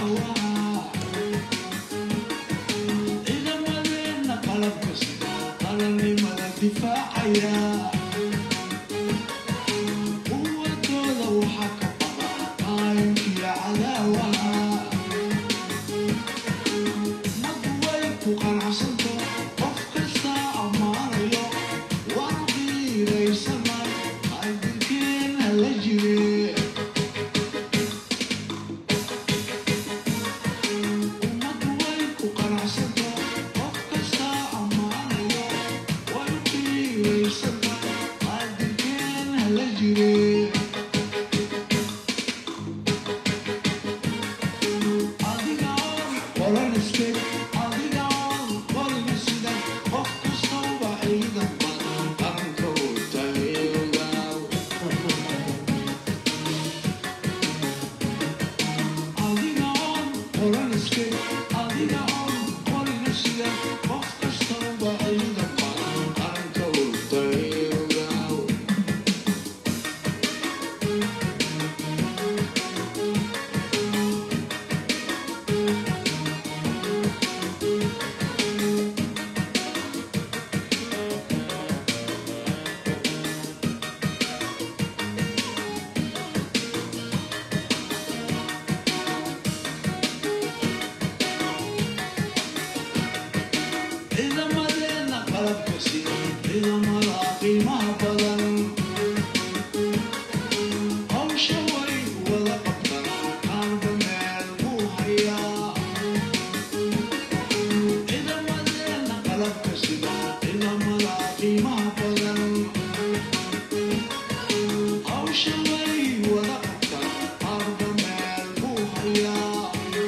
ciidamadeena qalabka sida qaranimada difaacaya quwadooda waxaa ka baqa qaayinkiya cadaawaha nadu way ku qanacsanto qof kasta ammaanayo waan qiiraysanay qaybinkeena la jire ummadu way ku qanacsanto qof kasta ammaanayo waan qiiraysanay qaybinkeena la jire adiga oon qoran iskeg adiga oon qorin sidan qof kastaba ciidan badan qaranka u tageegaa adiga oon qoran iskeg adiga oon qorin sidan qof kastaba ciidan badan qaranka u tageegaa ciidamadeena qalabka sida ciidamada qiimaha badan hawsha way wada qabtan qaanba meel buu hayaa ciidamadeena qalabka sida ciidamada qiimaha badan hawsha way wada qabtan qaanba meel buu hayaa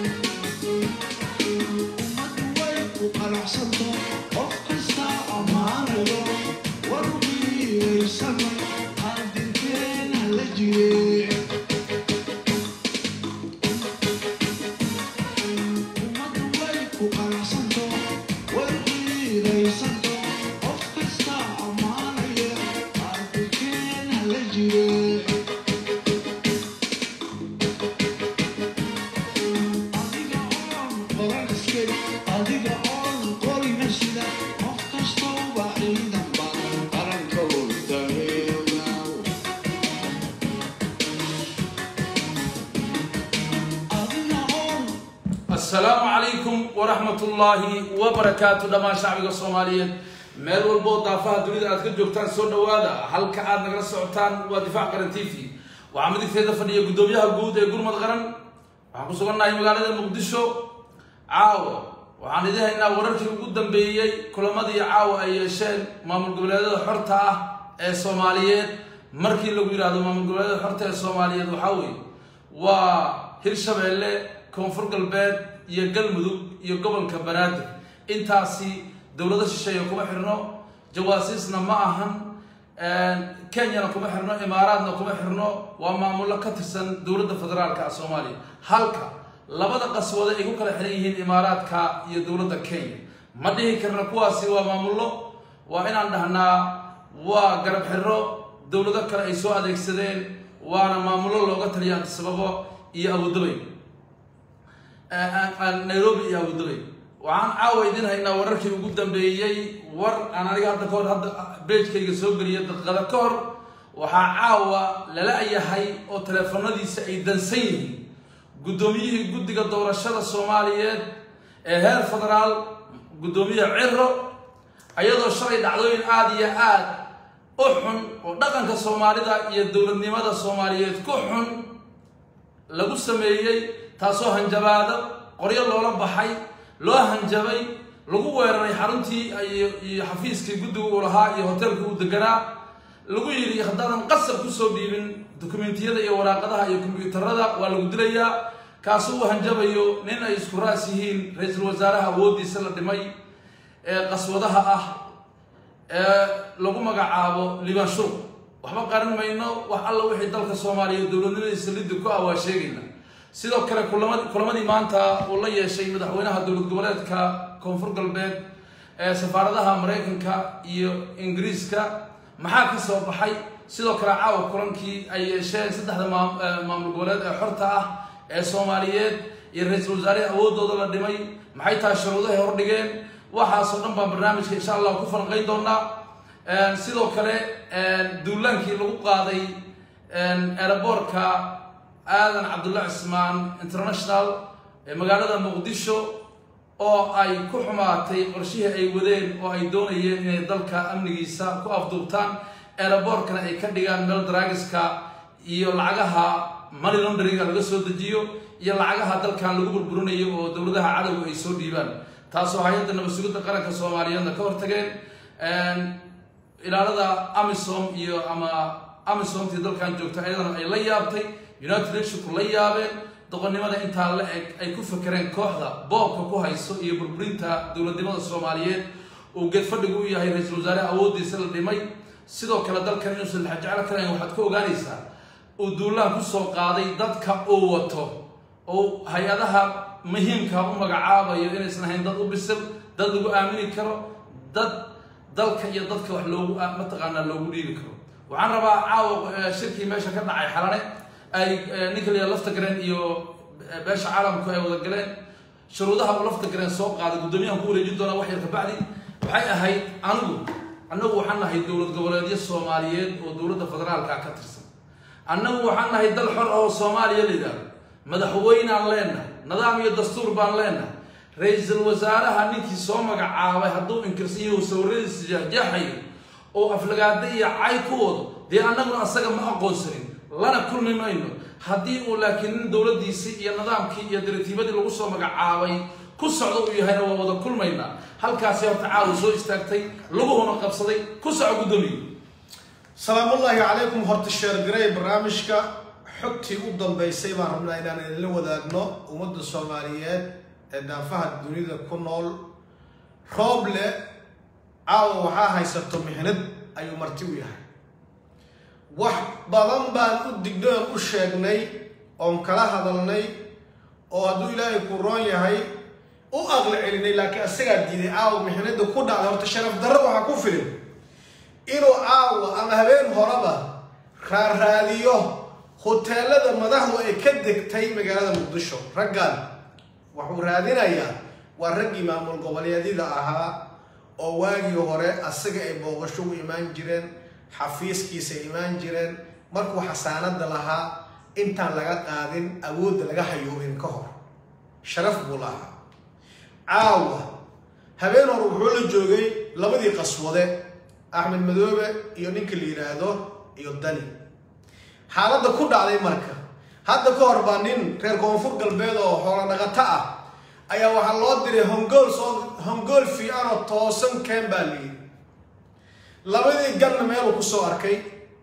ummadu way ku qanacsanto qof kasta ammaanayo war qiiraysana qaadinkeena la jire ummadu way ku qanacsanto war qiiraysanto qof kasta ammaanaya qaadinkeena la jire adiga oon qoran iskeg adiga oon qorina sida qof kastaba ciidan badan qaranka u tageegaa adiga oon asalaamu calaykum waraxmatullaahi wabarakaatu dhammaan shacbiga soomaaliyeed meel walboo daafaha dunida aad ka joogtaan soo dhawaada halka aad nagala socotaan waa difaac qaran t v waxaa midigteeda fadhiya guddoomiyaha guud ee gurmad qaran waxaan ku sugannahay magaalada muqdisho caawa waxaan idin haynaa wararkii ugu dambeeyey kulamadii caawa ay yeesheen maamul goboleedyada xorta ah ee soomaaliyeed markii lagu yidhaahdo maamul goboleedyada xorta ee soomaaliyeed waxaa weeye waa hirshabeelle koonfur galbeed iyo galmudug iyo gobolka banaadir intaasi dowlado shisheeye kuma xirno jawaasiisna ma ahan kenyana kuma xirno imaaraadna kuma xirno waa maamullo ka tirsan dowladda federaalka ah soomaaliya halka labada qaswade ay ku kala xiran yihiin imaaraadka iyo dowladda kenya ma dhihi karna kuwaasi waa maamullo waa inaan dhahnaa waa garab xiro dowlado kale ay soo adeegsadeen waana maamullo looga taliya sababo iyo abudabay nairobi iyo abudabay waxaan caawa idin haynaa wararkii ugu dambeeyey war aan aniga hadda kahor hadda beejkayga soo geliya daqiiqada ka hor waxaa caawa lala yahay oo teleefanadiisa ay dansan yihiin guddoomiyihii guddiga doorashada soomaaliyeed ee heer federaal guddoomiye ciro ayadoo shalay dhacdooyin aada iyo aad u xun oo dhaqanka soomaalida iyo dowladnimada soomaaliyeed ku xun lagu sameeyey taasoo hanjabaado qoryo loola baxay loo hanjabay lagu weeraray xaruntii iyo xafiiskii guddiga uu lahaa iyo hoteelka uu deganaa lagu yidhi haddaadan qasab kusoo dhiibin dokumentiyada iyo waraaqadaha iyo kombyuutarada waa lagu dilayaa kaasu uu hanjabayo nin ay isku raas yihiin ra-iisul wasaaraha awooddiisa la dhimay ee qaswadaha ah ee lagu magacaabo libanshuur waxba qaran mayno wax alla wixii dalka soomaaliya dowladnimadiisa liddi ku ah waa sheegayna sidoo kale kulama kulamadii maanta uu la yeeshay madaxweynaha dowlad goboleedka koonfur galbeed ee safaaradaha maraykanka iyo ingiriiska maxaa ka soo baxay sidoo kale caawa kulankii ay yeesheen saddexda maamul goboleed ee xorta ah ee soomaaliyeed iyo ra-iisul wasaarihii awoodooda la dhimay maxay tahay shuruudahay hordhigeen waxaasoo dhan baan barnaamijka insha allah ku falanqayn doonaa sidoo kale duulaankii lagu qaaday aeroboortka aadan cabdulla cismaan international ee magaalada muqdisho oo ay ku xumaatay qorshihii ay wadeen oo ay doonayeen inay dalka amnigiisa ku afduubtaan aeroboortkana ay ka dhigaan meel draagiska iyo lacagaha money laundringa laga soo dejiyo iyo lacagaha dalkan lagu burburinayo oo dowladaha cadowga ay soo dhiibaan taasoo hay-adda nabadsugidda qaranka soomaaliyeedna ka hortageen ilaalada amisom iyo ama amisomtii dalkan joogta ayadana ay la yaabtay united nationku la yaabeen doqonnimada intaa la eg ay ku fakereen kooxda boobka ku hayso iyo burburinta dowladnimada soomaaliyeed uu geedfadhigu u yahay ra-iisul wasaare awooddiisa la dhimay sidoo kale dalkan inuusan laxajeclo karayn waxaad ka ogaanaysaa uu duulaan kusoo qaaday dadka uu wato oo hay-adaha muhiimka u magacaabayo inaysan ahayn dad u bisil dad lagu aamini karo dad dalka iyo dadka wax loogu mataqaanaa loogu dhiibi karo waxaan rabaa caawa shirkii meesha ka dhacay xalane ay ninka la lafta gareen iyo beesha caalamku ay wada galeen shuruudaha uu lafta gareen soo qaaday guddoomiyahan ku wareejin doonaa wax yar kabacdi waxay ahayd anigu annagu waxaan nahay dowlad goboleedyo soomaaliyeed oo dowladda federaalka ka tirsan annagu waxaan nahay dal xor oo soomaaliya la yidhaahdo madaxweynaan leenahay nidaam iyo dastuur baan leenahay ra-iisul wasaaraha ninkii soo magacaabay hadduu inkirsan yahu sawiradiisa jeexjeexayo oo aflagaada iyo cay ku wado dee annaguna asaga ma aqoonsanin lana kulmi mayno haddii uu laakiin nin dowladdiisii iyo nidaamkii iyo diratiibadii lagu soo magacaabay ku socdo uu yahayna waa wada kulmaynaa halkaasi horta caawa soo istaagtay laguhuna qabsaday ku soco guddoomiye salaamullaahi calaykum horta sheergaray barnaamijka xogtii u dambeysay baan rabnaa inaan idinla wadaagno ummadda soomaaliyeed ee daafaha dunida ku nool rooble caawa waxaa haysato mixnad ayuu marti u yahay wax badan baan u dignoon u sheegnay oon kala hadalnay oo hadduu ilaahay ku roon yahay u aqli celinay laakiin asagaa diiday caawa mixnada ku dhacday horta sharaf darro waxaa ku filin inuu caawa ama habeen horeba raaraadiyo hoteelada madaxdu ay ka degtay magaalada muqdisho raggan wuxuu raadinayaa waa raggii maamul goboleedyada ahaa oo waagii hore asaga ay booqasho u imaan jireen xafiiskiisa imaan jireen markuu xasaanada lahaa intaan laga qaadin awoodda laga hayoobin ka hor sharaf buu lahaa caawa habeen hore wuxuu la joogay labadii qaswade axmed madoobe iyo ninka la yidhaahdo iyo dani xaaladda ku dhacday marka hadda ka hor baa nin reer koonfur galbeed oo xoolo dhaqato ah ayaa waxaa loo diray hongool soo hongool fiican oo toosan keen baa la yidhi labadii ganna meeluu kusoo arkay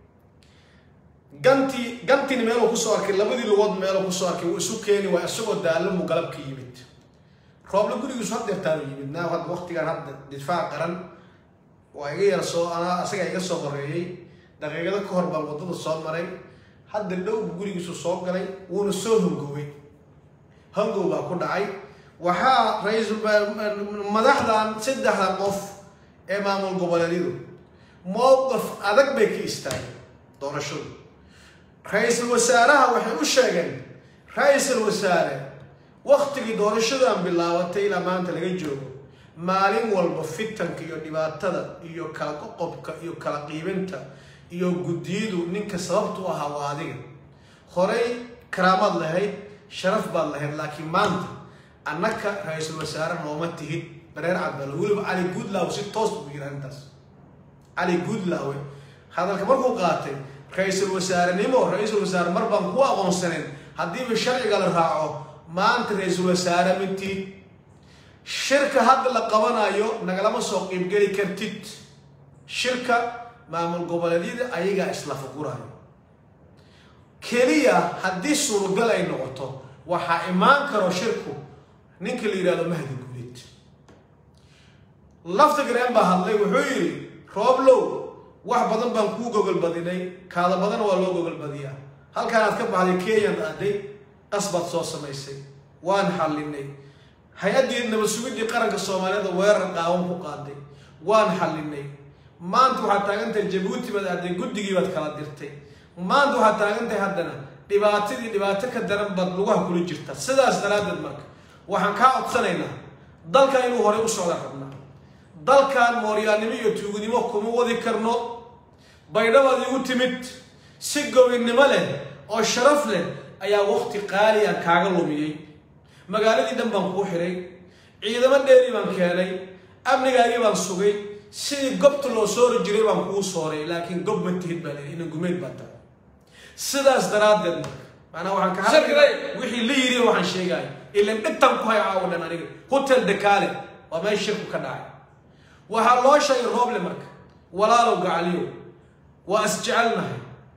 gantii gantiina meeluu kusoo arkay labadii lugood meeluu kusoo arkay wuu isu keeni waa isagoo daallamuu galabka yimid rooble gurigiisu haddeertaanu yimid naa hadda waqtigan hadda difaac qaran waa iga yar soo anaa asagaa iga soo horeeyey daqiiqado ka hor baan waddada soo maray hadda dhowbu gurigiisu soo galay wuuna soo hongoway hongow baa ku dhacay waxaa ra-iisul madaxdan saddexda qof ee maamul goboleedyadu mowqif adag bay ka istaageen doorashadu ra-iisul wasaaraha waxay u sheegeen ra-iisul wasaare waktigii doorashadan bilaabatay ilaa maanta laga joogo maalin walba fitanka iyo dhibaatada iyo kala qoqobka iyo kala qiibinta iyo guddiyadu ninka sababtu ahaa waa adiga horey karaamaad lahayd sharaf baad lahayd laakiin maanta annaka ra-iisul wasaare nooma tihid bareer cadbalo weliba cali guudlaawe si toos buu yiri arrintaas cali guudlaawe hadalka markuu qaatay ra-iisul wasaarenimo ra-iisul wasaare mar baan ku aqoonsanen haddiiba sharciga la raaco maanta ra-iisul wasaare mintid shirka hadda la qabanayo nagalama soo qiibgeli kartid shirka maamul goboleedyada ayagaa isla fugurayo keliya haddii suuragal ay noqoto waxaa imaan karo shirku ninka la yidhahdo mahdi guuleed lafta gareen baa hadlay wuxuu yidhi rooblow wax badan baan kuu gogolbadinay kaada badan waa loo gogolbadiyaa halkaanaad ka baxday kenyan aaday qasbaad soo samaysay waan xallinay hay-addii nabad sugidii qaranka soomaaliyeed weerar qaawan ku qaaday waan xallinay maanta waxaad taagantahay jabuuti baad aaday guddigii baad kala dirtay maanta waxaad taagantahay haddana dhibaatadii dhibaato ka daran baad lugaha kula jirta sidaas daraaddeed marka waxaan kaa codsanaynaa dalkan inuu horey u socda rabnaa dalkan mooryaannimo iyo tuugnimo kuma wadi karno baydhabaad igu timid si gobinnimo leh oo sharaf leh ayaa waqti qaali ah kaaga lumiyey magaaladii dhan baan kuu xiray ciidamo dheeri baan keenay amnigaagii baan sugay sidii gobta loo soori jiray baan kuu sooray laakiin gob ma tihid baa leeyahay ina gumeyd baa tahay sidaas daraaddeed marka maanaa waxaan ka hadlay wixii la yiri waxaan sheegaya ilan dhigtan ku hay caawa dhan aniga hotel dekaale waa meel shirku ka dhacay waxaa loo sheegay rooble marka walaalow gacaliyow waa isjecelnahay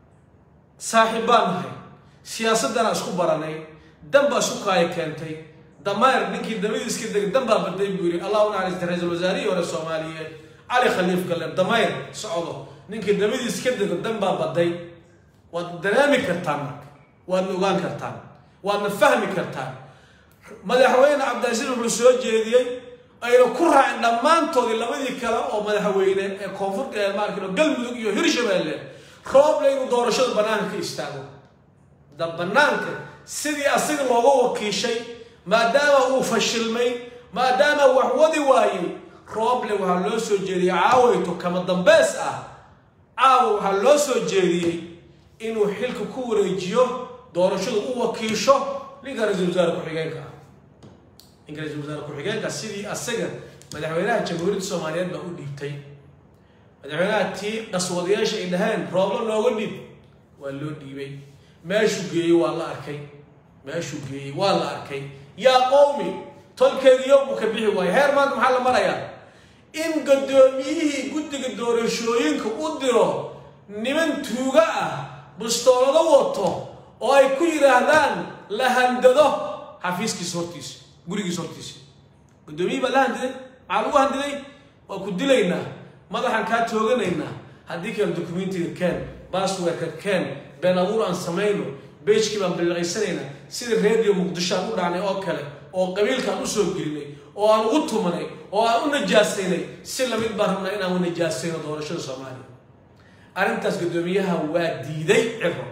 saaxiib baan nahay siyaasadana isku baranay dan baa isu kaaya keentay dameer ninkii dabadii iska degay dan baa baday buu yidhi allah u naxariista ra-iisul wasaarihii hore soomaaliyeed cali khaliif galle dameer socdo ninkii dabadii iska dego dan baa baday waad dareemi kartaan marka waadna ogaan kartaan waadna fahmi kartaan madaxweyne cabdilcasiis wuxuu soo jeediyey ayna ku raaceen dhammaantoodii labadii kale oo madaxweyne ee koonfurta ee maarkino galmudug iyo hirshabeelle rooble inuu doorashada banaanka ka istaago da banaanka sidii asiga looga wakiishay maadaama uu fashilmay maadaama wax wadi waayey rooble waxaa loo soo jeediyey caawayto kama dambeys ah caawa waxaa loo soo jeediyey inuu xilka ku wareejiyo doorashadu u wakiisho ninka ra-iisul wasaare ku-xigeenka ah ninka ra-iisul wasaare ku-xigeenka sidii asaga madaxweynaha jamhuuriyadda soomaaliyeed baa u dhiibtay madaxweynaha tii qaswadayaasha ay dhaheen rooblo looga dhiib waa loo dhiibay meeshuu geeyey waa la arkay meeshuu geeyey waa la arkay yaa qowmi tolkeediyo buu ka bixi waayay heer maanta maxaa la marayaa in guddoomiyihii guddiga doorashooyinka u diro niman tuuga ah bustoolado wato oo ay ku yidhaahdaan la handado xafiiskiisa hortiisa gurigiisa hortiisa guddoomiyihii baa la handiday maxaa lagu handiday waa ku dilaynaa madaxaan kaa tooganaynaa haddii kale dokumentiga keen basswerka keen been abuur aan samayno beejkii baan billiqaysanaynaa sida reediyo muqdisho aan u dhacnay oo kale oo qabiilkaan u soo gelinay oo aan ugu tumanay oo aan u najaasaynay si lamid baan rabnaa inaan u najaasayno doorashada soomaaliya arrintaas guddoomiyaha waa diiday ciro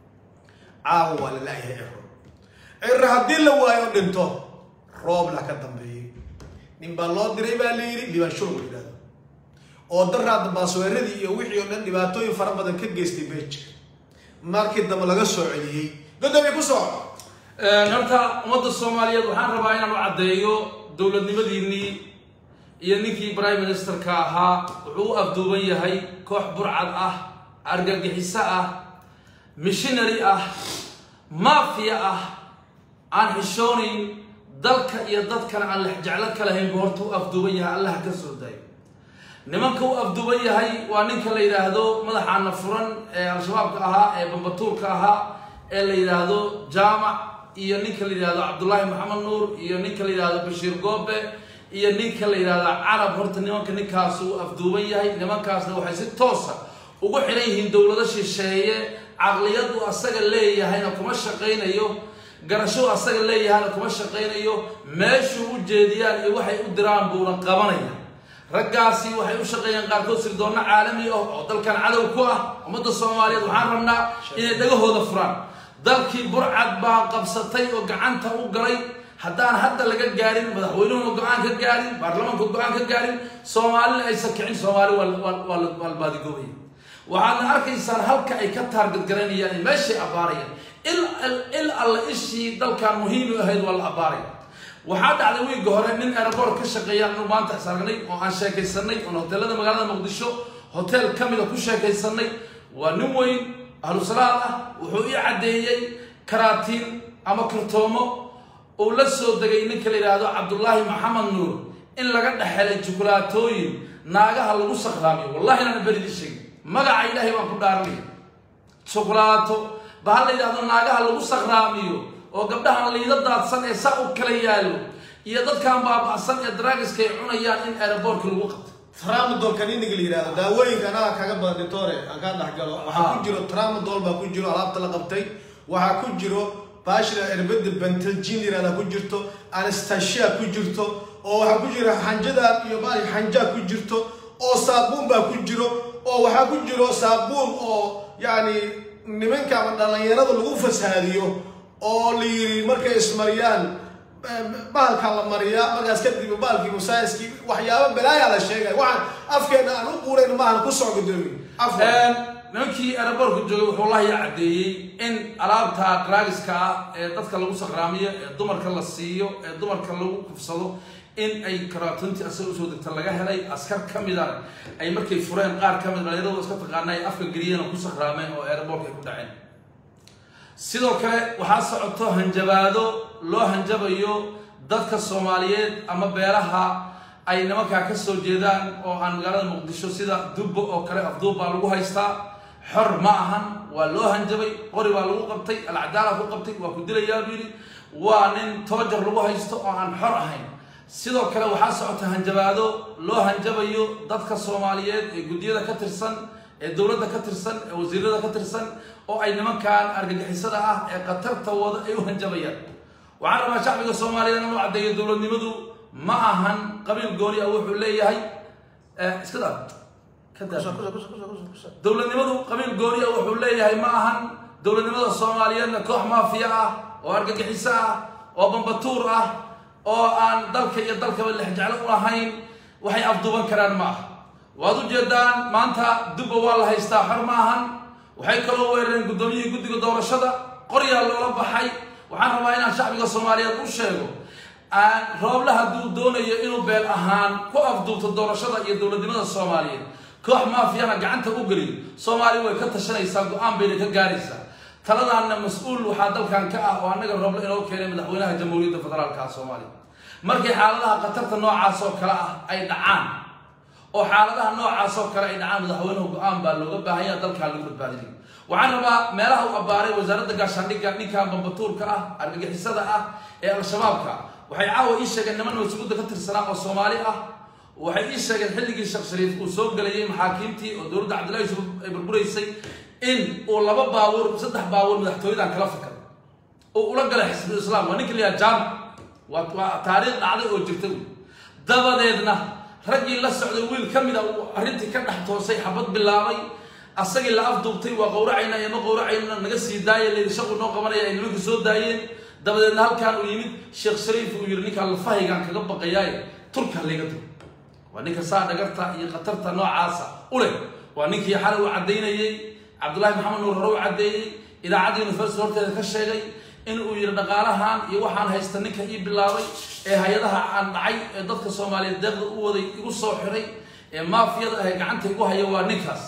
caawa waa la laayahay ciro ciro haddii la waayo dhinto roobla ka dambeeyey nin baa loo diray baa la yidhi libaanshur la yidhahdo oo daraadda baasweeradii iyo wixii oo dhan dhibaatooyin fara badan ka geystay beejka markii dambe laga soo celiyey godoomiye ku soo horta ummadda soomaaliyeed waxaan rabaa inaan u caddeeyo dowladnimadiinnii iyo ninkii prime ministerka ahaa wuxuu u afduuban yahay koox burcad ah argagixiso ah missionary ah maafiya ah aan xishoonayn dalka iyo dadkana aan lexjeclo ka lahayn buu horta u afduuban yahay allaha ka soo dayo nimanka u afduuban yahay waa ninka la yidhaahdo madaxaana furan ee al-shabaabka ahaa ee bambatuurka ahaa ee la yidhaahdo jaamac iyo ninka la yidhahdo cabdullaahi maxamed nuur iyo ninka la yidhahdo bashiir goobe iyo ninka la yidhahdo carab horta nimanka ninkaas uu afduuban yahay nimankaasna waxay si toosa ugu xiran yihiin dowlado shisheeye caqliyadu asaga leeyahayna kuma shaqaynayo garashadu asaga leeyahayna kuma shaqaynayo meeshuu u jeediyaan iyo waxay u diraan buuna qabanaya raggaasi waxay u shaqeeyaan qaarkood sirdoonno caalami ah oo dalkan cadow ku ah ummadda soomaaliyeed waxaan rabnaa inay dhagahooda furaan dalkii burcad baa qabsatay oo gacanta u galay haddaan hadda laga gaarin madaxweynuhuna go-aan ka gaarin baarlamaanka go-aan ka gaarin soomaalina aysan kicin soomaali waa la baadigoobaya waxaadna arkaysaan halka ay ka taargadgaraynayaan meeshay abbaarayaan il alla ishii dalkan muhiim u ahayd waa la abbaaraya waxaa dhacday wiigga hore nin aeroboort ka shaqeeya anu maanta is aragnay oo aan sheekaysanay oon hoteelada magaalada muqdisho hotel ka mida ku sheekaysanay waa nin weyn ahlusalaad ah wuxuu ii caddeeyey karaatiin ama kartoomo uu la soo degay ninka la yidhaahdo cabdullaahi maxamed nuur in laga dhexelay jukulaatooyin naagaha lagu sakraamiyo wallahi inaan beridii sheegin magaca ilaahay baan ku dhaaranaya jukulaato ba ha la yidhahdo naagaha lagu sakraamiyo oo gabdhahan liida daadsan ee saa u kala yaallo iyo dadkan baaba'san ee draagiska ay cunayaan in aeroboortka lagu qabto tramadol kaniniga la yidhahdo daawooyinka anaga kaga badan dhintore aan kaa dhexgalo waxaa ku jiro tramadol baa ku jiro alaabta la qabtay waxaa ku jiro baashira erbada bentelgin yirahda ku jirto anastasia ku jirto oo waxaa ku jira xanjada iyo baal xanjaa ku jirto oo saabuun baa ku jiro oo waxaa ku jiro saabuun oo yacni nimanka ama dhalinyarada lagu fasaadiyo oo la yiri markay ismariyaan bahalka la mariyaa markaas kadib bahalkii musaayiskii waxyaaba balaayaa la sheegay waxaan afkeena aan u quurayn maahan ku soo gudoomi afka nimankii aeroboortka joogay wuxuu lahiya caddeeyey in alaabta draagiska ah ee dadka lagu sakraamiyo ee dumarka la siiyo ee dumarka lagu kufsado in ay karaatuntii asaga usoo degta laga helay askar ka mida ay markay fureen qaar ka mid dhalinyaradu iska taqaana ay afka geliyeen oo ku sakraameen oo aeroboortka ay ku dhaceen sidoo kale waxaa socoto hanjabaado loo hanjabayo dadka soomaaliyeed ama beelaha ay nimankaa ka soo jeedaan oo aan magaalada muqdisho sida dubbo oo kale afduub baa lagu haystaa xor ma ahan waa loo hanjabay qori baa lagu qabtay alcadaala ku qabtay waa ku dilayaa buu yidhi waa nin toojar lagu haysto oo aan xor ahayn sidoo kale waxaa socota hanjabaado loo hanjabayo dadka soomaaliyeed ee guddiyada ka tirsan ee dowladda ka tirsan ee wasiirada ka tirsan oo ay nimankan argagixisada ah ee khatarta wada ay u hanjabayaan waxaan rabaa shacbiga soomaaliyeed inuu caddeeyo dowladnimadu ma ahan qabiil gooni ah wuxuu leeyahay iska daa dowladnimadu qabiil gooni ah wuxuu leeyahay ma ahan dowladnimada soomaaliyeedna koox maafiya ah oo argagixiso ah oo bambatuur ah oo aan dalka iyo dalkaba lexjeclo u ahayn waxay afduuban karaan ma aha waad u jeedaan maanta dubba waa la haystaa xor ma ahan waxay kaloo weerareen guddoomiyihii guddiga doorashada qoryaa loola baxay waxaan rabaa inaan shacbiga soomaaliyeed u sheego rooble hadduu doonayo inuu beel ahaan ku afduubto doorashada iyo dowladnimada soomaaliyeed koox maafiyana gacanta u geliyo soomaaliya way ka tashanaysaa go-aan bayna ka gaaraysaa taladaanna mas-uul waxaa dalkan ka ah oo annaga rooble inoo keenay madaxweynaha jamhuuriyadda federaalka soomaaliya markay xaaladaha khatarta noocaas oo kale ah ay dhacaan oo xaaladaha noocaas oo kale ay dhacaan madaxweynuhu go-aan baa looga baahanya dalkaa lagu badbaadinay waxaan rabaa meelaha u abbaaray wasaaradda gaashaandhigga ninkan bambatuurka ah argagixisada ah ee al-shabaabka waxay caawa ii sheegeen niman mas-uulda ka tirsanaa oo soomaali ah waxay ii sheegeen xilligii sheekh shariif uu soo gelayay maxaakiimtii oo dowladda cabdillahi yusuf ay burburaysay in uu laba baabuur saddex baabuur madaxtooyadan kala fakar oo ula galay xisbul islaam waa ninka layaha jaamac waa waa taariikh dhacday oo jirta wy dabadeedna raggii la socday wiil ka mid a uu arrintii ka dhex toosay xabad bilaabay asagii la afduubtay waa qowracayna iyo ma qowracayna naga sii daaya layidhi shaqu noo qabanaya ay nimanka soo daayeen dabadeedna halkaan uu yimid sheekh shariif uu yidhi ninkaan lafahaygaan kaga baqayaaye turka layga dur waa ninka saa dhagarta iyo khatarta noocaasa u leh waa ninkii xalay u caddaynayey cabdullaahi maxamed nuur hore u caddeeyey idaacadda university horteeda ka sheegay in uu yidhi dhaqaalahan iyo waxaan haysta ninka ii bilaabay ee hay-adaha aan dhacay ee dadka soomaaliyeed deeqda u waday igu soo xiray ee maafiyada ah ee gacanta igu haya waa ninkaas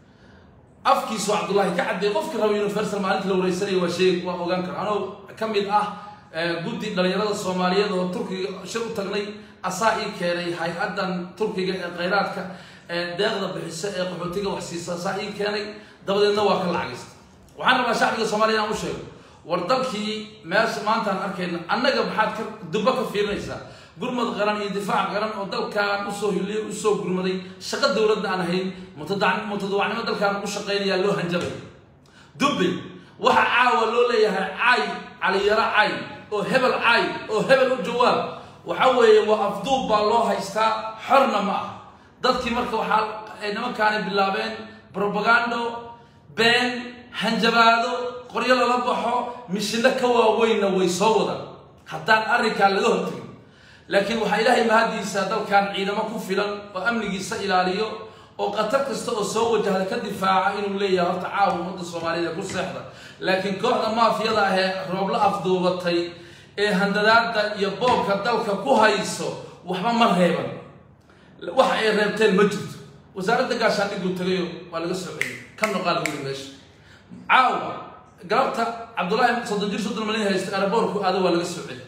afkiisu cabdullaahi ka caddeey qofkii raba universal maalinta la wareysanaya waa sheeg waa ogaan kara anoo ka mid ah guddi dhalinyarada soomaaliyeed oo turkiga shir u tagnay asaa ii keenay hay-addan turkiga ee khayraadka ee deeqda bixiso ee qaxootiga wax siisa asaa ii keenay dabadeedna waa ka lacagaysta waxaan rabaa shacbiga soomaliya inaan u sheego war dalkii meesha maantaan arkayna annaga maxaad ka dubbo ka fiirinaysaa gurmad qaran iyo difaac qaran oo dalkaan usoo hiliyay usoo gurmaday shaqo dowladda aan ahayn mutadawacnimo dalkaan ugu shaqaynayaa loo hanjabay dubbe waxa caawa loo leeyahay caay caliyaro caay oo hebel caay oo hebel u jawaab waxa weeye waa afduub baa loo haystaa xorna ma ah dadkii marka waxaa ay nimankaani bilaabeen probagando been hanjabaado qoryo lala baxo mishino ka waaweynna way soo wadaan haddaan arrinkaa laga hortagin laakiin waxaa ilaahay mahadiisa dalkan ciidamo ku filan oo amnigiisa ilaaliyo oo khatar kasta oo soo wajahda ka difaaca inuu leeyahay horta caawa ummadda soomaaliyeed ee ku seexda laakiin kooxda maafiyada ahee roobla afduubatay ee handadaada iyo boobka dalka ku hayso waxba ma reeban wax ay reebteen ma jirto wasaaradda gaashaandhiguu tagayo waa laga soo celiyey ka noqaa lagu yiri meesha caawa galabta cabdullaahi soddon jir soddon malin haysta aeroboorku aado waa laga soo celiyey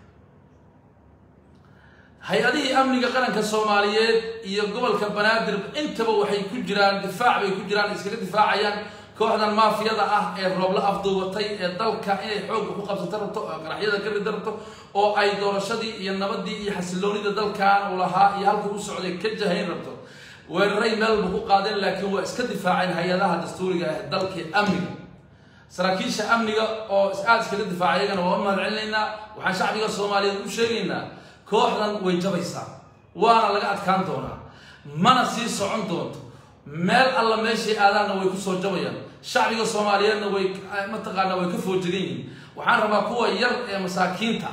hay-adihii amniga qaranka soomaaliyeed iyo gobolka banaadir intaba waxay ku jiraan difaac bay ku jiraan iskaga difaacayaan kooxdan maafiyada ah ee roobla afduubatay ee dalka inay xoogga ku qabsato rabto oo qaraxyada ka rida rabto oo ay doorashadii iyo nabadii iyo xasiloonida dalkan uu lahaa iyo halkii u socday ka jahayn rabto weeraray meelba ku qaadeen laakiin waa iska difaaceen hay-adaha dastuuriga ah dalkii amniga saraakiisha amniga oo aada iskaga difaaca iyagana waa u mahad celinaynaa waxaan shacbiga soomaaliyeed u sheegaynaa kooxdan way jabaysaa waana laga adkaan doonaa mana sii socon doonto meel alla meeshay aadaanna way kusoo jabayaan shacbiga soomaaliyeedna way mataqaanaa way ka foojigan yihiin waxaan rabaa kuwa yar ee masaakiinta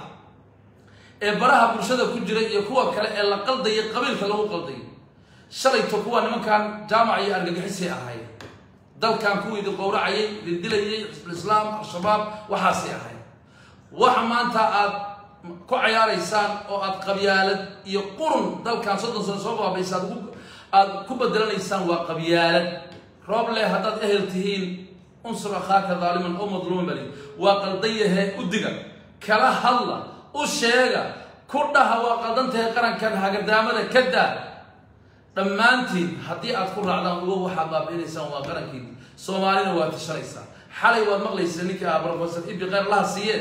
ee baraha bulshada ku jira iyo kuwa kale ee la qaldayay qabiilka lagu qaldayay shalayto kuwa nimankan jaamac iyo argagixisay ahayd dalkan kuwii idin qowracayay idin dilayay xisbulislaam al-shabaab waxaasay ahayd waxa maanta aad ku cayaaraysaan oo aad qabyaalad iyo qurun dalkan soddon sano soo baabaysa aad ku aad ku bedelanaysaan waa qabyaalad roob leh haddaad ehel tihiin unsur akhaaka daaliman oo madluuman bali waa qaldan yahe u diga kala hadla u sheega ku dhaha waa qaldan tahay qarankan hagadaamada ka daa dhammaantiin haddii aad ku raacdaan uga waxaad baabi'inaysaan waa qarankiin soomaalina waa tashanaysaa xalay waad maqlaysa ninka ah professor ibi kheyr laha siiye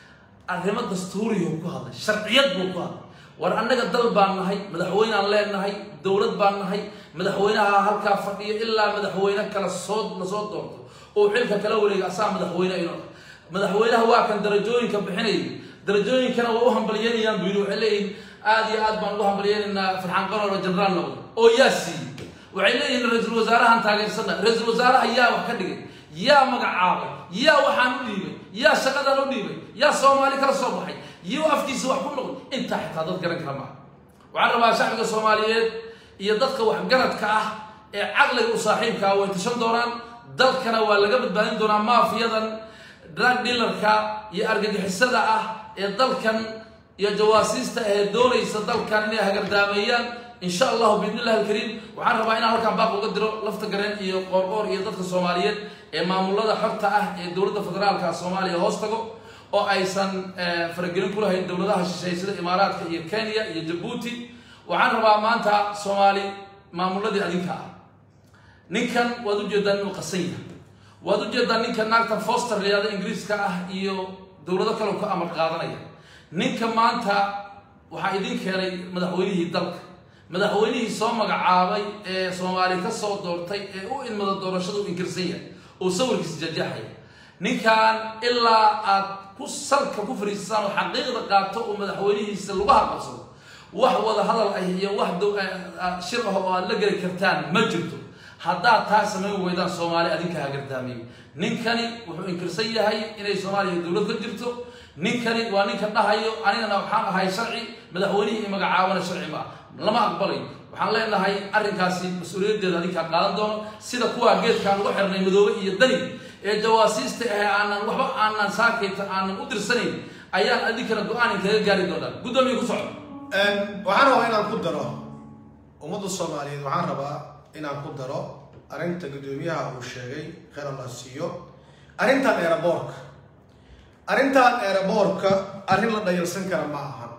arrimo dastuuriyo ku hadlay sharciyad buu ku hadlay war annaga dal baan nahay madaxweynaan leenahay dowlad baan nahay madaxweynaha halkaa fadhiyo ilaa madaxweyne kala soo lasoo doorto oo xilka kala wareega asaa madaxweyne ino madaxweynaha waa kan darajooyinka bixinayay darajooyinkana waa u hambalyeynayaan buu yidhi waxay leeyihin aad iyo aad baan ugu hambalyeynaynaa farxaan qaroor oo jenaraal noqday oo yaa siiyey waxay leeyihin ra-iisul wasaarahan taageersana ra-iisul wasaaraha yaa wax ka dhigay yaa magacaabay yaa waxaan u dhiibay yaa shaqadan u dhiibay yaa soomaali kala soo baxay iyo afkiisa wax ku noqday intaa xitaa dad garan kara maaha waxaan rabaa shacbiga soomaaliyeed iyo dadka waxgaradka ah ee caqliga u saaxiibkaa way tashan doonaan dalkana waa laga badbaadin doonaa maafiyadan drug dealerka iyo argagixisada ah ee dalkan iyo jawaasiista ahee doonaysa dalkan inay hagardaameeyaan insha allahu biidni illahi alkariim waxaan rabaa inaan halkan baaq uga diro lafta gareen iyo qoorqoor iyo dadka soomaaliyeed ee maamulada xogta ah ee dowladda federaalka soomaaliya hoos tago oo aysan faragelin ku lahayn dowladaha shisheeye sida imaaraadka iyo kenya iyo jabuuti waxaan rabaa maanta soomaali maamuladii adinka ah ninkan waad ujeedaan inuu qasan yahay waad ujeedaan ninka naagtan foster layihahda ingiriiska ah iyo dowlado kale ka amar qaadanaya ninka maanta waxaa idin keenay madaxweynihii dalka madaxweynihii soo magacaabay ee soomaali ka soo doortay ee u ilmada doorashada u inkirsan yahay oo sawirkiisa jajaxaya ninkan ilaa aad ku salka ku fariisasaan oo xaqiiqda qaato oo madaxweynihiisa lagu haqabsado wax wada hadal ah iyo wax shir ah oo aad la geli kartaan ma jirto haddaad taa samayn weydaan soomaali adinka hagardaamiyey ninkani wuxuu inkirsan yahay inay soomaaliya dowlad ka jirto ninkani waa ninka dhahayo anigana waxaan ahay sharci madaxweynihii i magacaabana sharci ma lama aqbalayo waxaan leenahay arrinkaasi mas-uuliyaddeeda adinkaa qaadan doono sida kuwa geedkaan uga xirnay madoobe iyo dani ee jawaasiista ahe aanan waxba aanan saakayta aanan u dirsanayn ayaan adinkana go-aan kaga gaari doonaa guddoomiye ku soco waxaan rabaa inaan ku daro ummadda soomaaliyeed waxaan rabaa inaan ku daro arrinta guddoomiyaha uu sheegay kheyr allah siiyo arrintan eeraboorka arrintan eeraboorka arrin la dhayalsan kara ma ahan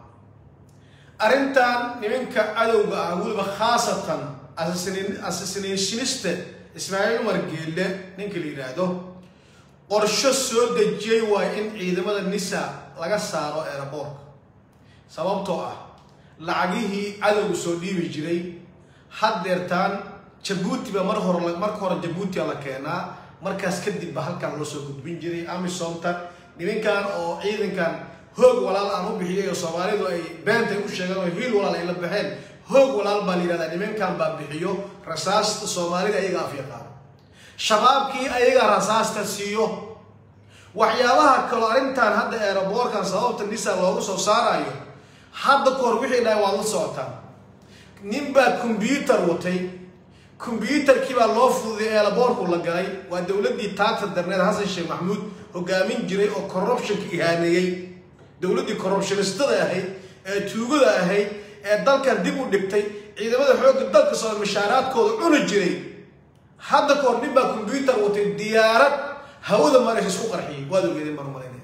arrintan nimanka cadowga ah weliba khaasatan assasination ismaaciil umar geelle ninka la yidhaahdo qorsho soo dejiyey waay in ciidamada nisa laga saaro eeraboorka sababtoo ah lacagihii cadowga soo dhiibi jiray haddeertaan jabuuti ba mar hore marka hore jabuutia la keenaa markaas kadib ba halkan loo soo gudbin jiray amisomta nimankan oo ciidankan hoog walaal aan u bixiyay oo soomaalidu ay beentay u sheegeen oo hiil walaal ay la baxeen hoog walaal baa la yidhahdaa nimankan baa bixiyo rasaasta soomaalida ayaga af yaqaan shabaabkii ayaga rasaasta siiyo waxyaabaha kaloo arrintan hadda eeraboorkan sababta nisa loogu soo saarayo hadda kahor wixii dhahay waad la socotaan nin baa combyuutar watay combyuutarkii baa loo fududay eeraboorku la galay waa dowladdii taagta darneed xasan sheekh maxamuud hogaamin jiray oo corruptionka ihaaneeyey dowladdii corruptionistada ahayd ee tuugada ahayd ee dalkan dib u dhigtay ciidamada xoogga dalka soo mashaaraadkooda cuni jiray hadda kahor nin baa combyuutar watay diyaarad hawada maraysa isku qarxiyay waad ogeedeen baan umalaynaya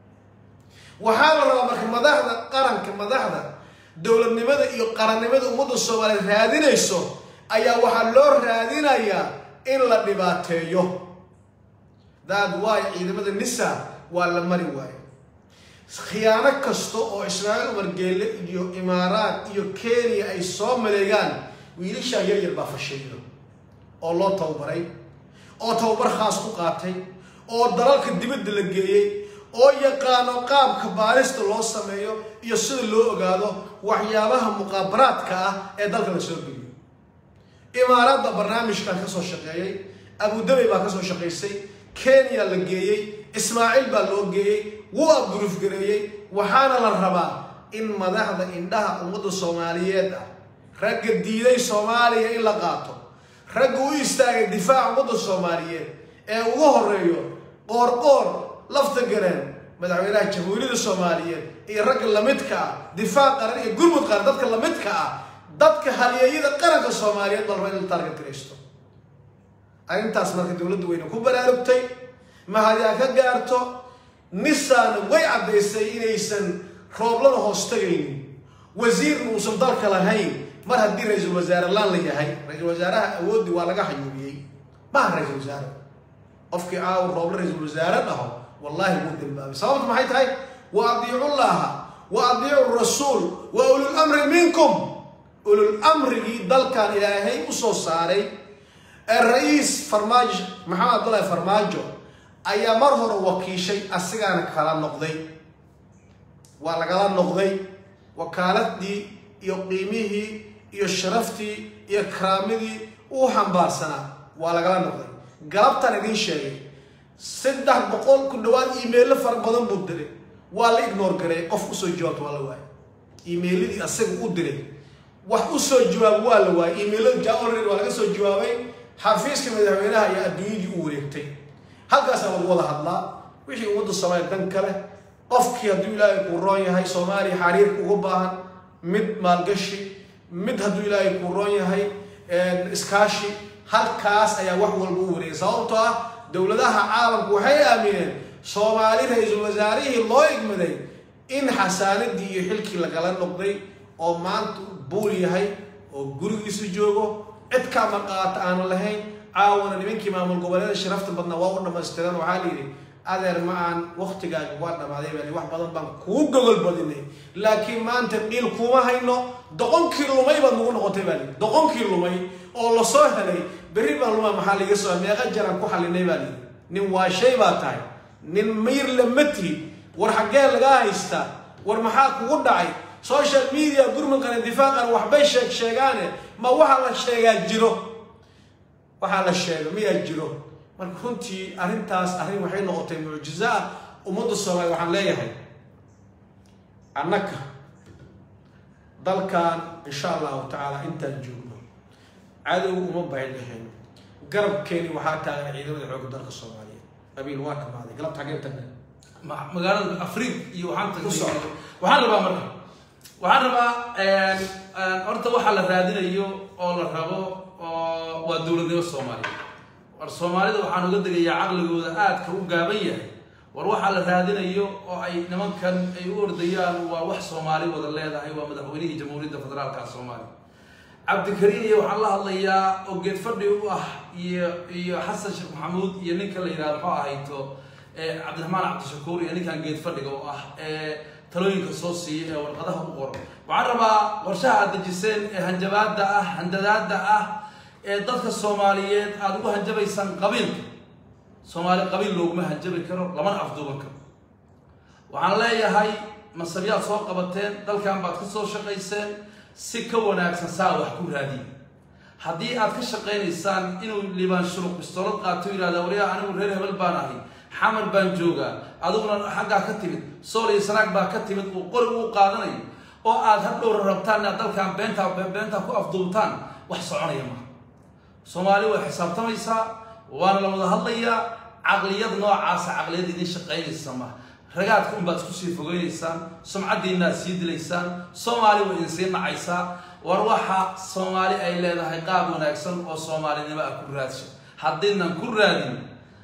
waxaa la rabaa marka madaxda qaranka madaxda dowladnimada iyo qarannimada ummadda soomaaliyeed raadinayso ayaa waxaa loo raadinayaa in la dhibaateeyo daad waay ciidamada nisa waa la mari waayo khiyaano kasta oo ismaaciil umar geelle iyo imaaraad iyo kenya ay soo maleegaan wiilashaa yar yar baa fashiyo oo loo tababaray oo tababar khaas ku qaatay oo dalalka dibadda la geeyey oo yaqaano qaabka baarista loo sameeyo iyo sida loo ogaado waxyaabaha muqaabaraadka ah ee dalka la soo geliyo imaaraadda barnaamijkan ka soo shaqeeyey abudabey baa kasoo shaqaysay kenya la geeyey ismaaciil baa loo geeyey wuu abruufgareeyey waxaana la rabaa in madaxda indhaha ummadda soomaaliyeed ah ragga diiday soomaaliya in la qaato ragga u istaagay difaaca ummadda soomaaliyeed ee ugu horeeyo qoorqoor lafta gareen madaxweynaha jamhuuriyadda soomaaliyeed iyo ragga lamidka ah difaac qaran iyo gurmud qaran dadka lamidka ah dadka halyeeyada qaranka soomaaliyeed bal raba in la taarget garaysto arrintaas marka dowladda weyne ku baraarugtay mahadyaa ka gaarto nisaana way caddaysay inaysan rooblada hoos tagaynin wasiirna uusan dalka lahayn mar haddii ra-iisul wasaare laan la yahay ra-iisul wasaaraha awooddi waa laga xayuubiyey maaha ra-iisul wasaare qofkii aaw rooblo ra-iisul wasaare dhaho wallahi wuu dambaabay sababtu maxay tahay wa adiicu llaha wa adiicu rasuul wa ulul amri minkum ulul amrigii dalkan ilaahay usoo saaray ee ra-iis farmaajo maxamed abdullahi farmaajo ayaa mar hore wakiishay asigaana kala noqday waa lagala noqday wakaaladii iyo qiimihii iyo sharaftii iyo karaamidii uu xambaarsanaa waa lagala noqday galabtaan idiin sheegay saddex boqol ku dhawaad iimeilo fara badan buu diray waa la ignore gareey qof usoo jawaabta waa la waayay iimeiladii asaga u diray wax usoo jawaab waa la waayay iimeilada jaolred waa laga soo jawaabay xafiiska madaxweynaha iyo adduunyadii u wareegtay halkaasaa lagu wada hadlaa wixii ummadda soomaaliya dan kale qofkii hadduu ilaahay kuu roon yahay soomaaliya xariirka ugu baahan mid maalgashi mid hadduu ilaahay kuu roon yahay iskaashi halkaas ayaa wax walba u wareegay sababtoo ah dowladaha caalamku waxay aamineen soomaali ra-iisul wasaarihii loo igmaday in xasaanadii iyo xilkii lagala noqday oo maanta buul yahay oo gurigiisu joogo cid ka maqaata aanu lahayn caawana nimankii maamul goboleeda sharafta badnaa waa u dhamaystiran waxaa la yidhi adeer ma aan waktigaaga waa dhamaaday baa wax badan baan kuu gogol badinay laakiin maanta dhiil kuma hayno doqonkii lumay baad nagu noqotay baa lii doqonkii lumay oo lasoo helay berri baan lumaa maxaa liga soo meeqa jaraan ku xalinay baa lii nin waa shay baa tahay nin mayr lama tihid war xaggee lagaa haystaa war maxaa kugu dhacay social media gurmadkana difaaqan waxbay sheeg sheegaane ma waxaa la sheegaa jiro waxaa la sheega miyaa jiro marka runtii arrintaas arrin waxay noqotay mucjizo ah ummadda soomaaliya waxaan leeyahay annaka dalkan insha allahu tacaala intaan joogno cadow uma bahin dhexeyno garabkeeni waxaa taagan ciidamada xoogga dalka soomaaliyeed qabiil waa dhamaaday galabta xaggee tagnay ma- magaalada afriq iyo waxaan Ku tagnay soco. waxaan rabaa marka waxaan rabaa horta waxaa la raadinayo oo la rabo oo waa dowladnimo soomaaliya war soomaalida waxaan uga degayaa caqligooda aadka u gaaban yahay war waxaa la raadinayo oo ay nimankan ay u ordayaan waa wax soomaali wada leedahay waa madaxweynihii jamhuuriyadda federaalka soomaaliya cabdikariin iyo waxaan la hadlayaa oo geed fadhi u ah iyo iyo xasan sheekh maxamuud iyo ninka la yidhahdo muxuu ahayto ee cabdiraxmaan cabdishakuur iyo ninkan geed fadhiga oo ah ee talooyinka soo siiya ee warqadaha u qoro waxaan rabaa qorshaha aad dejiseen ee hanjabaada ah handadaada ah ee dadka soomaaliyeed aada ugu hanjabaysaan qabiilka soomaali qabiil looguma hanjabi karo lamana afduuban karo waxaan leeyahay masabyaad soo qabateen dalkan baad ka soo shaqayseen si ka wanaagsan saa wax ku raadiye haddii aad ka shaqaynaysaan inuu liibaan shuluq bistoolad qaato yidhahda waryaa anigu reer hebel baan ahay xamar baan joogaa adiguna xaggaa ka timid sool iyo sanaag baa ka timid uu qori uu qaadanayo oo aad hadhowra rabtaan inaad dalkan beentaa beentaa ku afduubtaan wax soconaya maaha soomaali way xisaabtamaysaa waana la wada hadlayaa caqliyad noocaasa caqliyad idin shaqaynaysa ma ragaadka unbaad isku sii fogeynaysaan sumcaddiinaad sii dilaysaan soomaali way idin sii nacaysaa war waxa soomaali ay leedahay qaab wanaagsan oo soomaalinimo ah ku raadsho haddaynan ku raadin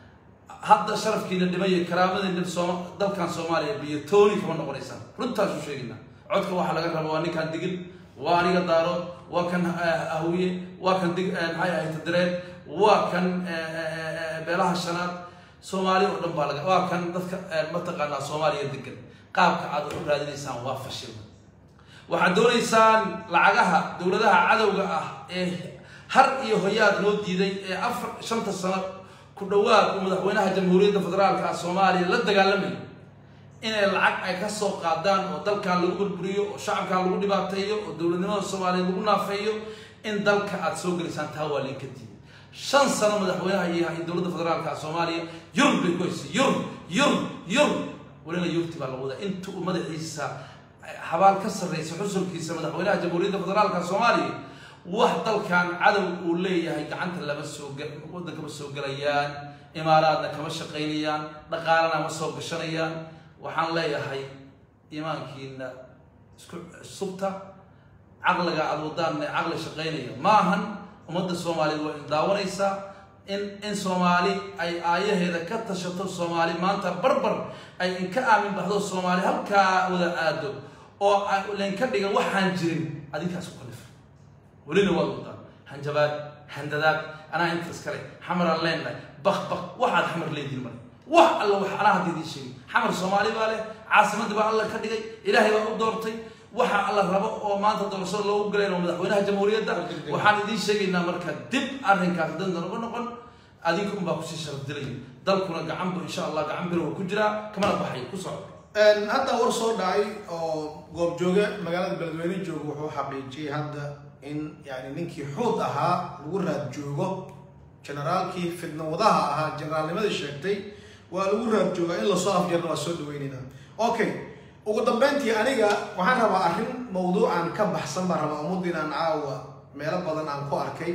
hadda sharafkiina dhimaya karaamadiina sooma- dalkan soomaaliya biyo tooni kama noqonaysaan runtaasu sheegayna codka waxaa laga raba waa ninkan digil waa aniga daarood waa kan eh, ahwiye waa kan dig eh, maxay ahayd direed waa kan eh, eh, eh, beelaha shanaad soomaali oo dhan baa laga waa kan dadka eh, mataqaanaa soomaaliya degan qaabka aad wax u raadinaysaan waa fashil waxaad doonaysaan lacagaha dowladaha cadowga ah ee har iyo hoyaad noo diiday ee afar shanta sano ku dhowaad uu madaxweynaha jamhuuriyadda federaalka ah soomaaliya la dagaalamay inay lacag ay ka soo qaadaan oo dalkan lagu burburiyo oo shacabkan lagu dhibaateeyo oo dowladnimada soomaaliya lagu naafeeyo in dalka aad soo gelisaan taa waa linka diiday shan sano madaxweynaha yahay dowladda federaalka soomaaliya yurub bay ku haysay yurub yurub yurub welina yurti baa lagu wadaa inta uu madaxiisa xabaal ka sarreysa xusulkiisa madaxweynaha jamhuuriyadda federaalka soomaaliya wax dalkan cadow uu leeyahay gacanta lama soo waddanka ma soo gelayaan imaaraadna kama shaqaynayaan dhaqaalana ma soo gashanayaan waxaan leeyahay imaankiina isku subta caqliga aad wadaanna caqli shaqaynaya ma ahan ummadda soomaaliyeed waa indaawanaysaa in in soomaali ay aayaheeda ka tashato soomaali maanta barbar ay inka aamin baxdo soomaali halkaa wada aado oo laynka dhigan waxaan jirin adinkaas ku kalifa welina waad wadaan hanjabaad handadaad anaa inta iskale xamaraan leenahay bak bak waxaad xamar leedihin male wax alla wax anaa hadda idiin sheegay xamar soomaali baa leh caasimadii baa alla ka dhigay ilaahay baa u doortay waxa alla rabo oo maanta doorashada loogu galeen oo madaxweynaha jamhuuriyadda waxaan idiin sheegaynaa marka dib arrinkaas dandan uga noqon adinka unbaa kusii sharaf dilaya dalkuna gacan bu insha allah gacan bir waa ku jiraa kamana baxay ku soco hadda war soo dhacay oo goobjooge magaalada beledweyne jooga wuxuu xaqiijiyey hadda in yani ninkii xuud ahaa lagu raad joogo generaalkii fidnawadaha ahaa generaalnimadii sheegtay waa lagu raad joogaa in lasoo afjeerna waa soo dhaweynayna okay ugu dambeyntii aniga waxaan rabaa arrin mawduucan ka baxsan baan rabaa ummaddin aan caawa meelo badan aan ku arkay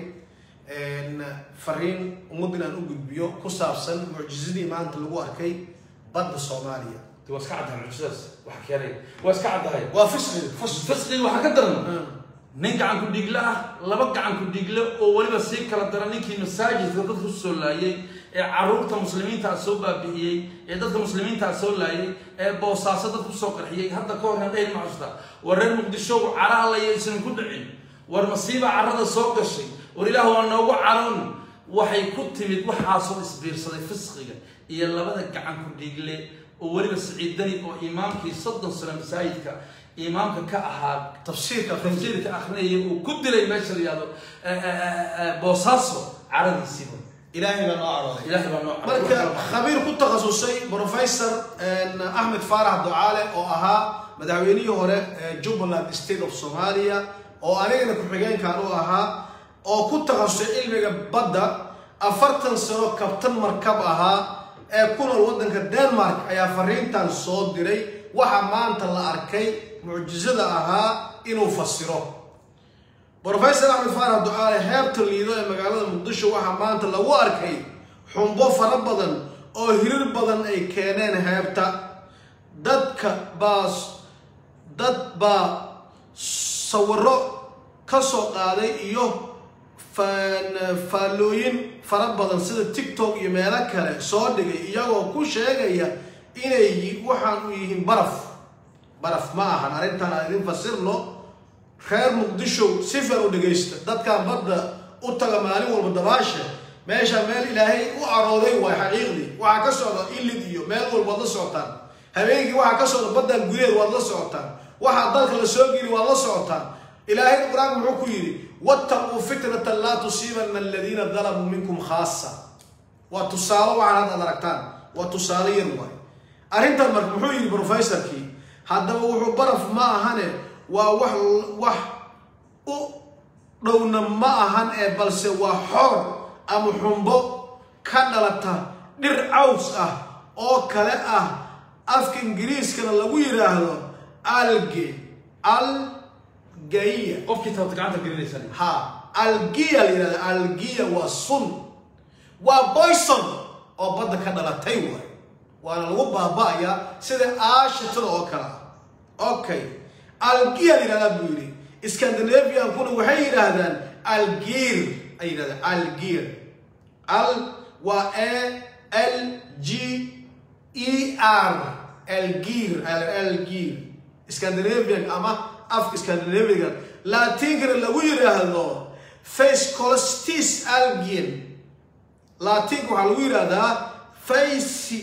fariin ummaddin aan u gudbiyo ku saabsan mucjizadii maanta lagu arkay badda soomaaliya waa iska caddahay mucjisadaas waxa keenay waa iska caddahay waa fisqi fis fisqiga waxaa ka daran nin gacan ku dhiigle ah laba gacan ku dhiigle oo weliba sii kala dara ninkii masaajidka dadka usoo laayay ee caruurta muslimiintaa soo baabi'iyey ee dadka muslimiintaa soo laayay ee boosaaso dadka usoo qarxiyey hadda ka horna dhehn maxusta war reer muqdisho cara allaya aysan ku dhicin war masiiba carrada soo gashay war ilaah waa noogu caroon waxay ku timid waxaasoo isbiirsaday fisqiga iyo labada gacan ku dhiigle oo weliba siciidani oo imaamkii soddon sano masaajidka imaamka ka ahaa tafsiirka tafsiirka akrinaya uu ku dilay meesha la yihahdo boosaaso caradiisiiba ilaahay baa noo carooday ilaahay baa noo marka khabiir ku takhasusay professor axmed faarax ducaale oo ahaa madaxweynihii hore ee jubbaland state of somalia oo anigana ku-xigeenkan u ahaa oo ku takhasusay cilmiga badda afartan sano kabtan markab ahaa ee ku nool waddanka denmark ayaa fariintan soo diray waxa maanta la arkay mucjizada ahaa inuu fasiro professor axmed faarax ducaale heebta liido ee magaalada muqdisho waxaa maanta lagu arkay xumbo fara badan oo hirir badan ay keeneen heebta dadka baa dad baa sawiro ka soo qaaday iyo faallooyin fara badan sida tiktok iyo meelo kale soo dhigay iyagoo ku sheegaya inay waxaan u yihiin baraf baraf ma ahan arrintan aan idin fasirno reer muqdisho si far u dhegaysta dadkan badda u taga maalin walba dabaasha meesha meel ilaahay u carooday waay xaqiiqdii waxaa ka socda ilid iyo meel walba waad la socotaan habeenkii waxaa ka socda baddan gudaheed waad la socotaan waxaa dalka la soo geli waad la socotaan ilaahay qur-aanka muxuu ku yidhi wattaquu fitnatan laa tusiibanna aladiina dalamuu minkum khaasa waa tusaale waxaan hadda ad aragtaan waa tusaale yar waay arrintan marka muxuu yidhi professorkii haddaba wuxuu baraf ma ahane waa wax wax u dhowna ma ahan ee balse waa xoor ama xumbo ka dhalata dhir caws ah oo kale ah afka ingiriiskana lagu yidhaahdo alge algaiya qofkii taabta gacanta gelinaysan ha algiya la yidhahdo algiya waa sun waa boyson oo badda ka dhalatay waay waana lagu baaba'ayaa sida aashatada oo kale ah okay algiya la yidhahdaa buu yidhi scandinaviankuna waxay yidhaahdaan algiir ay yidhahdaan algiir al waa a l g e r algiir algiir scandinavian ama afka scandinavian latinkana lagu yidhaahdo facecolstis algian latinka waxaa lagu yidhahdaa face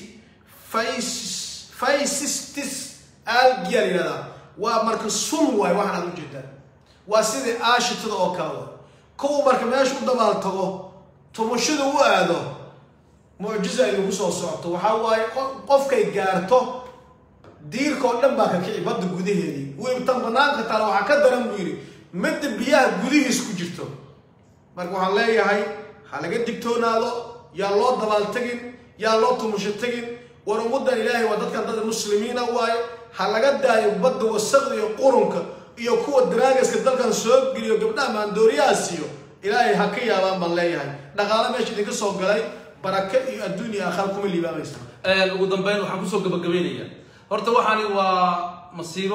face facistis algia la yidhahdaa waa marka sun waay waxaan aad ujeedaan waa sidii aashitada oo kale wa kuwa marka meesha u dabaal tago tumashada u aado mucjiza ay nagu soo socoto waxaa waaye qofkay gaarto diirka oo dhan baa ka kici badda gudaheedii wiibtan banaanka taale waxaa ka daran buu yidhi midda biyaha gudihiis ku jirto marka waxaan leeyahay ha laga digtoonaado yaa loo dabaaltegin yaa loo tumusho tegin war ummaddan ilaahay waa dadkan dad muslimiina waaye ha laga daayo badda wasaqda iyo qurunka iyo kuwa daraagiska dalkan soo geliyo gabdhaha maandooriyaha siiyo ilaahay ha ka yaabaan baan leeyahay dhaqaale meesha idinka soo galay barake iyo adduun iyo aakhara kuma liibaamaysa ugu dambeyn waxaan kusoo gabagabaynayaa horta waxaani waa masiibo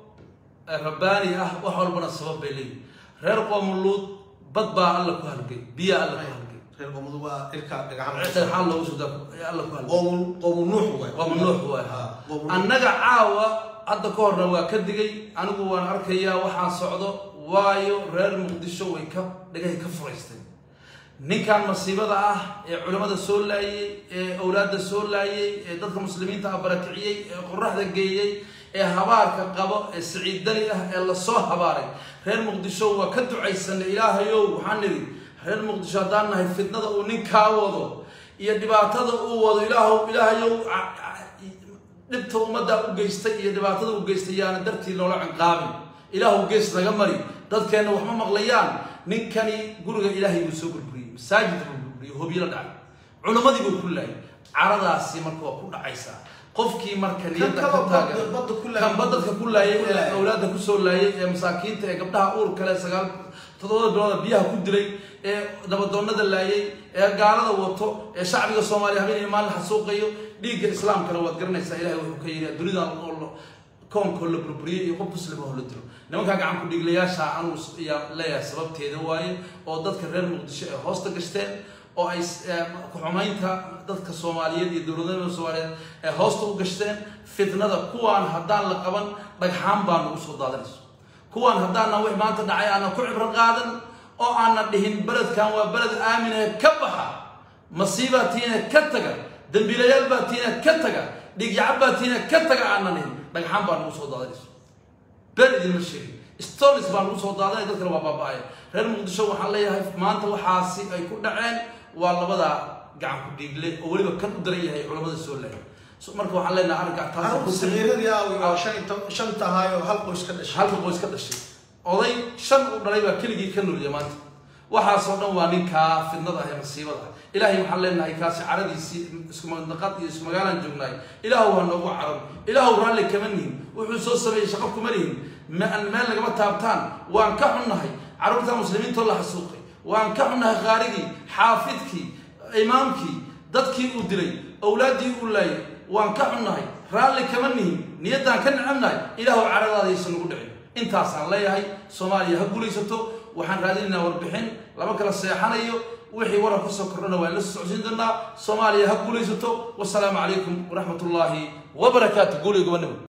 rabbaani ah wax walbana sabab bay leeyihin reer qoomuluud bad baa alla ku halgay biyaa alla ku halgay reer qoomadu waa ilka dhagaxan dhagxaan loogu soo daa alla ku halgay qoomu qoomu nuux waay waa mamnuuc waay Ha, qoomu nuux. annaga caawa hadda ka horna waa ka digay anigu waan arkayaa waxaan socdo waayo reer muqdisho way ka dhagahay ka furaysteen ninkan masiibada ah ee culimmada soo laayey ee awlaadda soo laayey ee dadka muslimiinta ah barakiciyey ee qoraxda geeyey ee habaarka qabo ee siciid dali ah ee lasoo habaaray reer muqdisho waa ka ducaysanay ilaahayow waxaan nidhi reer muqdisho haddaan nahay fitnada uu ninkaa wado iyo dhibaatada uu wado ilaahow ilaahayow ca- ca- dhibta ummadda u geystay iyo dhibaatada u geystay yaana dartii loola cinqaabin ilaahu gees naga mari dadkeenna waxma maqlayaan ninkani guriga ilaahay buu soo burburiyey masaajid buu burburiyey hobyala dhacay culimmadii buu ku laayay caradaasi marka waa ku dhacaysaa qofkii marka niyadda ka kaloo taagan badda- badda ku laayay. kan badda dadka ku laayay Ku ee laayay. awlaadda kusoo laayay ee masaakiinta ee gabdhaha uur kale sagaal toddobada bilooda biyaha ku dilay ee dabadoonnada laayay ee gaalada wato ee shacbiga soomaaliya habeen iyo maalin xasuuqayo dhiigga islaamkana waad garanaysaa ilahay wuxuu ka yidhi dunidan oo la- koonkoo la burburiyey iyo qof muslima oo la dilo nimankaa gacan ku dhiiglayaasha anuu yaa leeyahay sababteeda waaye oo dadka reer muqdisho ay hoosta gashteen oo ay s- ee, ku-xumaynta dadka soomaaliyeed iyo dowladnimada soomaaliyeed ay hoosta u gashteen fitnada kuwaan haddaan la qaban dhagxaan baa nagu soo daadanayso kuwaan haddaanan wix maanta dhacay aanan ku cibro qaadan oo aanan dhihin beledkan waa beled aaminee ka baxa masiibaa tiina ka taga dembiilayaal baa tiina ka taga dhigyacab baa tiina ka taga aanan dhihin dhagxaan baa nagu soo daadanayso been idinma sheegin stolis baa lagu soo daadanaya dadkana waa baaba-aya reer muqdisho waxaan leeyahay maanta waxaasi ay ku dhaceen waa labada gacan ku dhiigle oo weliba kan u daran yahay culamada soo laayay So, marka waxaan leenahay arrinkaa taas carruurta sagiiradii aawi waa shan iyo toban- shan tahay oo hal qoys ka dhashay halka qoys ka dhashay oday shan u dhalay baa keligii ka noolya maanta waxaasoo dhan waa ninkaa fidnada ah ee masiibada ah ilaahay waxaan leenahay kaasi caradiisii isku mandaqad iyo isku magaalaan joognaay ilaahu ha noogu carab ilaahu raalli kama nihin wuxuu soo sameeyey shaqo kuma nihin ma aan meel lagama taabtaan waan ka xunnahay carruurta muslimiintoo la xasuuqay waan ka xunnahay qaarigii xaafidkii imaamkii dadkii uu dilay awlaaddii uu laayay waan ka xunnahay raalli kama nihin niyaddaan ka necabnahay ilaahu caradaada aysan nagu dhicin intaasaan leeyahay soomaaliya ha guulaysato waxaan raadinaynaa warbixin lama kala seexanayo wixii waran kusoo kordhana waan la socodsiin doonaa soomaaliya ha guulaysato wasalaamu calaykum waraxmat ullaahi wabarakaatu guuliga gobonimo